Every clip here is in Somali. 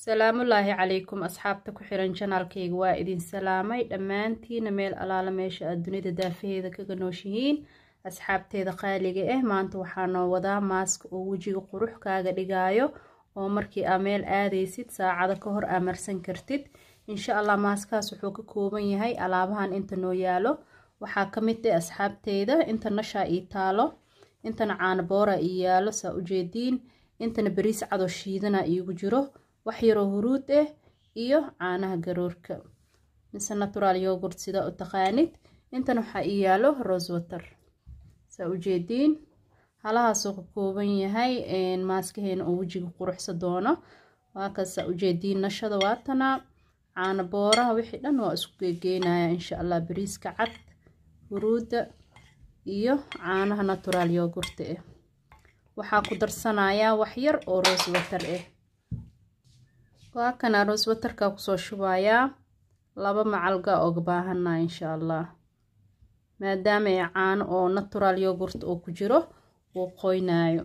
salaamullaahi calaykum asxaabta ku xiran janaalkayga waa idin salaamay dhammaantiina meel alaala meesha aad dunida daafaheeda kaga nooshihiin asxaabteeda qaaliga ah maanta waxaa noo wadaa maaska oo wejiga qurux kaaga dhigaayo oo markii aa meel aadaysid saacado ka hor aa marsan kartid insha allah maaskaas wuxuu ka kooban yahay alaabahan inta noo yaalo waxaa ka mid ah asxaabteyda inta nashaa ii taalo intana caana boora ii yaalo saa ujeediin intana bariis cado shiidana iigu jiro wax yaroo huruud ah iyo caanaha garoorka mise natural yogurt sida u taqaanid intana waxaa ii yaalo rosewater saa ujeediin halahaasoo ka kooban yahay maaskaheena oo wejiga quruxsa doono waa kasaa ujeediin nashada waatana caana booraha wixii dhan waa isku geegeynaya insha allah bariiska cad huruudda iyo caanaha natural yogurta ah waxaa ku darsanayaa wax yar oo rosewater ah waa kana rosewaterka kusoo shubayaa laba macalga oga baahanaa insha allah maadaama ay caano oo natural yogurt oo ku jiro uu qoynaayo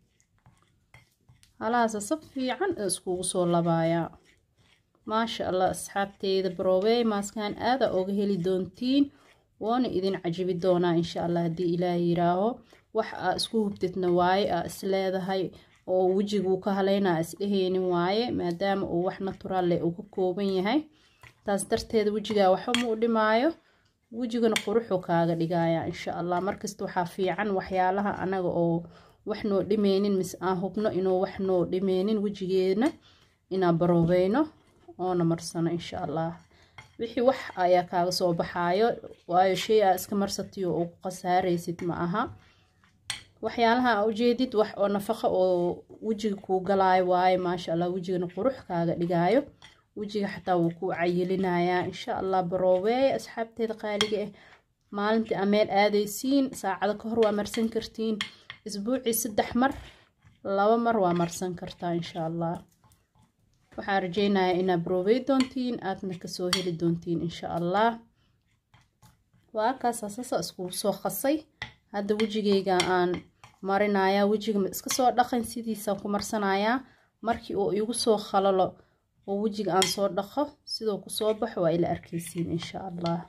halahaasa sab fiican iskugu soo labaayaa maasha allah asxaabteyda baroobeey maaskaan aada oga heli doontiin woona idin cajibi doonaa insha allah haddii ilaah yiraaho wax aa isku hubtidna waaye aa isleedahay oo wejiguu ka haleynaa isdheheynin waaye maadaama uu wax natural leh uu ka kooban yahay taas darteeda wejigaa waxba ma u dhimaayo wejigana quruxuu kaaga dhigayaa insha allah markasta waxaa fiican waxyaalaha anaga oo wax noo dhimeynin mise aan hubno inuu wax noo dhimeynin wejigeena inaan baroobeyno oona marsano insha allah wixii wax ayaa kaaga soo baxaayo waayo shay aa iska marsatiyo oo ku khasaaraysid ma aha waxyaalaha aa ujeedid wax oo nafaqo oo wejiga kuu galaayo waaye maasha allah wejigana qurux kaaga dhigaayo wejiga xataa wuu kuu cayilinayaa insha allah baroobeey asxaabteeda qaaliga ah maalintii aa meel aadaysiin saacado ka hor waa marsan kartiin isbuucii saddex mar laba mar waa marsan kartaa insha allah waxaan rajeynayaa inaad baroobey doontiin aadna kasoo heli doontiin insha allah waa kaas asasa iskugu soo qasay hadda wejigeyga aan marinayaa wejiga ma iska soo dhaqan sidiisaan ku marsanayaa markii uu igu soo khalalo oo wejiga aan soo dhaqo sidoo kusoo baxo waa ila arkeysiin insha allah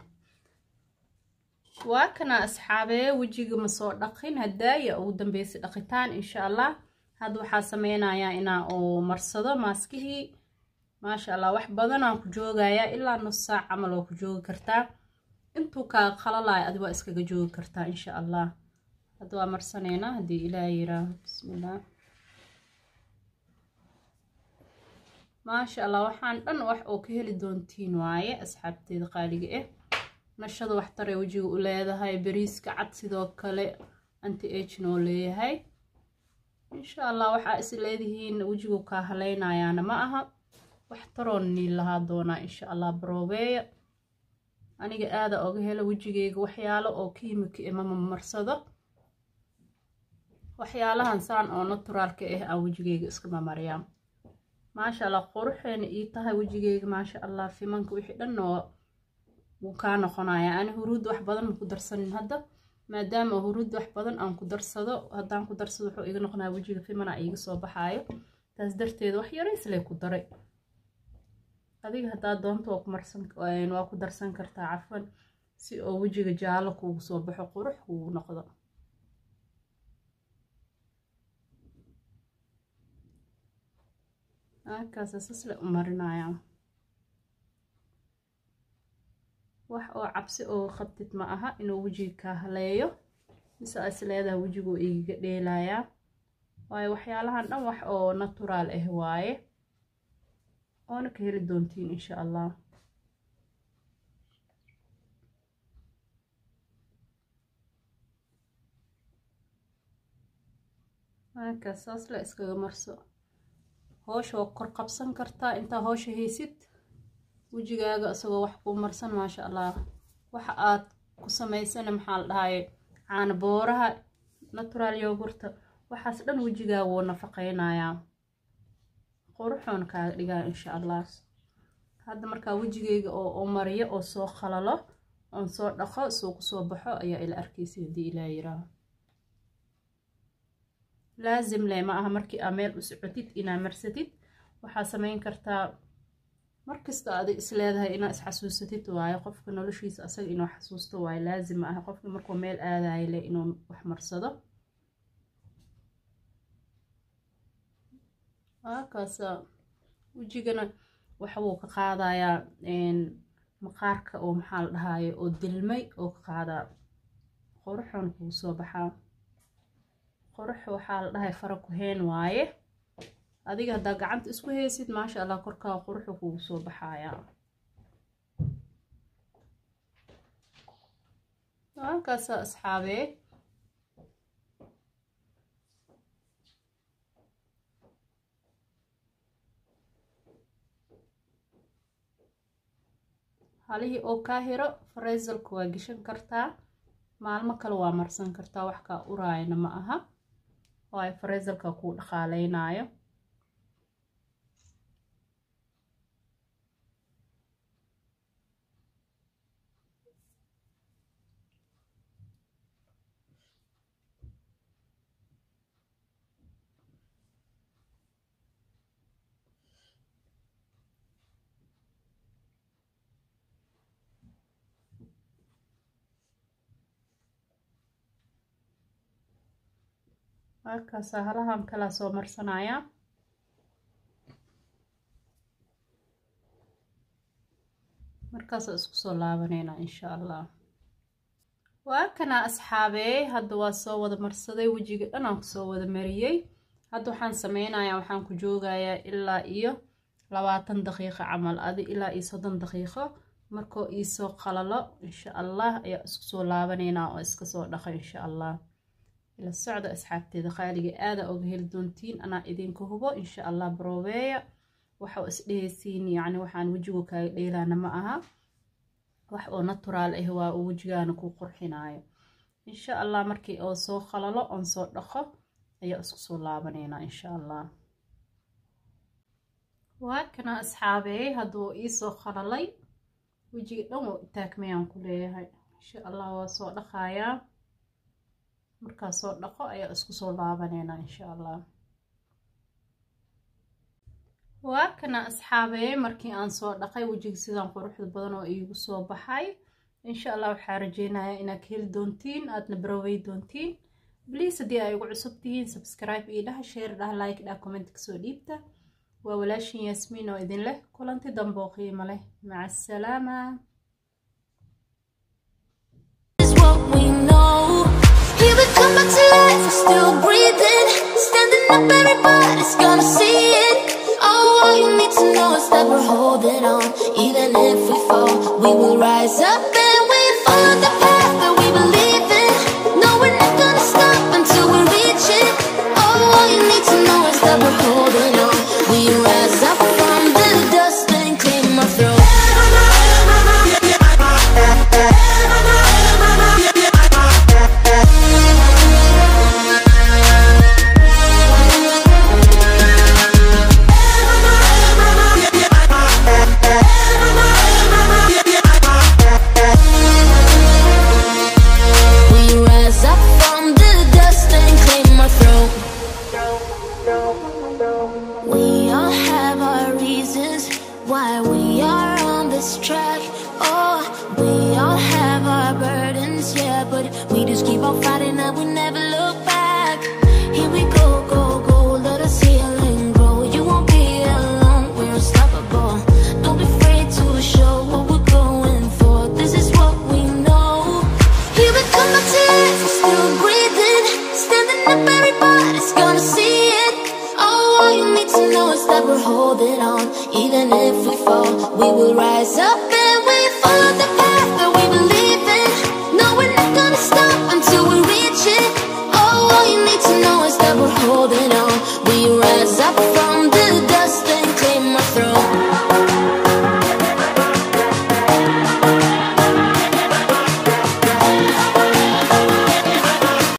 waa kana asxaabee wejiga ma soo dhaqin hadaaya ugu dambeysay dhaqitaan insha allah hadda waxaa sameynayaa inaa oo marsado maaskihii maasha allah wax badan aan ku joogayaa ilaa nus saac camal oo ku joogi kartaa intuu kaa qalalayo adi waa iskaga joogi kartaa insha allah hadda waa marsaneynaa haddii ilaah yiraaho bismillaah maasha allah waxaan dhan wax oo ka heli doontiin waaye asxaabteeda qaaliga ah nashada waxtaray wejiga u leedahay bariiska cad sidoo kale anti agn oo leeyahay insha allah waxaa is leedihiin wejigu kaa haleynayaana ma aha waxtaroon niin lahaa doonaa insha allah baroobeeya aniga aada oga helo wejigeyga waxyaalo oo kiimika imama marsado waxyaalahan saan oo naturaalka ah aan wejigeyga iskama maryaa maasha allah quruxeena ii tahay wejigeyga maasha allah fimanka wixii dhan oo wuu kaa noqonayaa ani huruud wax badan ma ku darsanin hadda maadaama huruud wax badan aan ku darsado haddaan ku darsado wuxuu iga noqonaya wejiga fimana iiga soo baxaayo taas darteed wax yarayslee ku daray adiga haddaa doonto waa ku marsan waa ku darsan kartaa cafan si oo wejiga jaallo kuugu soo baxo qurux kuugu noqdo halkaasa sasle u marinayaa wax oo cabsi oo qabtid ma aha inuu wejiga kaa haleeyo mise aa is leedaha wejigu igaga dheelayaa waayo waxyaalahan dhan wax oo natural ah waaye oona ka heli doontiin insha allah halkaas saas la iskaga marso hoosha waa kor qabsan kartaa intaa hoosha haysid wejigaaga isagoo wax kuu marsan maasha allah waxa aad ku samaysana maxaa la dhahaye caana booraha natural yogurta waxaas dhan wejigaaga wuu nafaqeynayaa quruxoona kaaga dhigaa insha allah hadda markaa wejigeyga oo mariyo oo soo khalalo oon soo dhaqo soo kusoo baxo ayaa ila arkeysa haddii ilaa yiraaho laazim leh ma aha markii aa meel u socotid inaa marsatid waxaa sameyn kartaa markasta adig isleedahay inaa isxasuusatid waayo qofka noloshiisa asaga inuu xasuusto waayo laazim ah qofka markuu meel aadayo leh inuu wax marsado kaasa wejigana waxa wuu ka qaadayaa maqaarka oo maxaa la dhahaye oo dilmay oo ka qaadaa qoruxun kuu soo baxaa qorux waxaa la dhahay fara ku heen waaye adiga haddaa gacanta isku haysid maasha allah korkaa quruxu kugu soo baxayaa halkaasa asxaabee halihii oo kaa hiro fareesalka waa geshan kartaa maalmo kale waa marsan kartaa wax kaa uraayana ma aha waayo fareesalka kuu dhaqaaleynayo halkaasa halahan kalaa soo marsanaya markaasa isku soo laabaneyna insha allah waa kana asxaabee hadda waa soo wada marsaday wejiga dhan aan kusoo wada mariyey hadda waxaan sameynayaa waxaan ku joogayaa ilaa iyo labaatan daqiiqo camal adi ilaa iyo soddon daqiiqo markoo iisoo qalalo insha allah ayaa isku soo laabaneynaa oo iska soo dhaqa insha allah ila socda asxaabteeda qaaliga aada oga heli doontiin anaa idinka hubo insha allah baroobeeya waxa isdhehaysiin yacni waxaan wejigu kaaga dheelaana ma aha wax oo naturaal ah waa uu wejigaana ku qurxinayo insha allah markii oo soo qalalo oon soo dhaqo ayaa isku soo laabaneynaa insha allah waa kana asxaabey hadduu iisoo qalalay wejiga dhan oo itaagmayaan ku leeyahay insha allah waa soo dhaqayaa markaa soo dhaqo ayaa isku soo laabaneynaa insha allah waa kana asxaabee markii aan soo dhaqay wejiga sidaan quruxda badan oo iigu soo baxay insha allah waxaa rajeynayaa inaad ka heli doontiin aadna baroowey doontiin bliis haddii ay ugu cusub tihiin subscribe io dhaha sheer dhaha like dhaha comment kasoo dhiibta waa walaashin yaasmiin oo idin leh kulanti dambe oo qiimo leh maca asalaama Come back to life, we're still breathing Standing up, everybody's gonna see it Oh, all you need to know is that we're holding on Even if we fall, we will rise up And we follow the path that we believe in No, we're not gonna stop until we reach it Oh, all you need to know is that we're holding on We rise up from the dust and clean my throat We rise up from the dust and clean my throat. We all have our reasons why we are on this track. Oh, we all have our burdens, yeah, but we just keep on fighting and we never look back. Here we go, go, go, let us heal and grow. You won't be alone, we're unstoppable. Don't be afraid to show what we're going for. This is what we know. Here we come back to life, we're still breathing. Standing up, everybody's gonna see it. Oh, all you need to know is that we're holding on. Even if we fall, we will rise up